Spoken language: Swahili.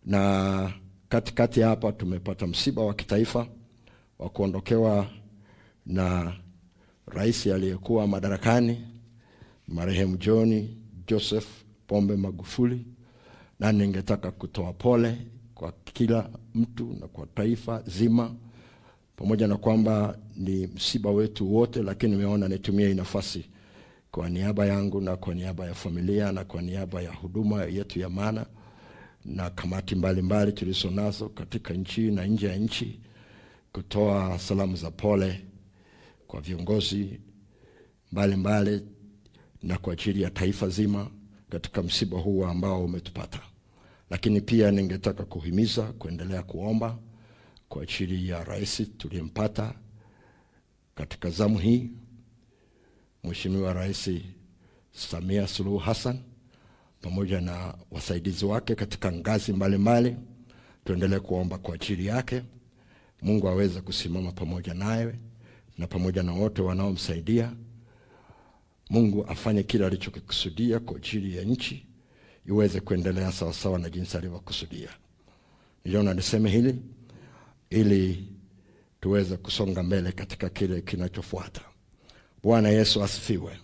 na katikati hapa tumepata msiba wa kitaifa wa kuondokewa na rais aliyekuwa madarakani marehemu John Joseph Pombe Magufuli, na ningetaka kutoa pole kwa kila mtu na kwa taifa zima, pamoja na kwamba ni msiba wetu wote, lakini nimeona nitumie hii nafasi kwa niaba yangu na kwa niaba ya familia na kwa niaba ya huduma yetu ya Mana na kamati mbalimbali tulizo nazo katika nchi na nje ya nchi kutoa salamu za pole kwa viongozi mbalimbali mbali, na kwa ajili ya taifa zima katika msiba huu ambao umetupata. Lakini pia ningetaka kuhimiza kuendelea kuomba kwa ajili ya rais tuliyempata katika zamu hii, Mheshimiwa Rais Samia Suluhu Hassan pamoja na wasaidizi wake katika ngazi mbalimbali. Tuendelee kuomba kwa ajili yake, Mungu aweze kusimama pamoja naye na pamoja na wote wanaomsaidia. Mungu afanye kile alichokikusudia kwa ajili ya nchi iweze kuendelea sawasawa na jinsi alivyokusudia. Niliona niseme hili ili tuweze kusonga mbele katika kile kinachofuata. Bwana Yesu asifiwe.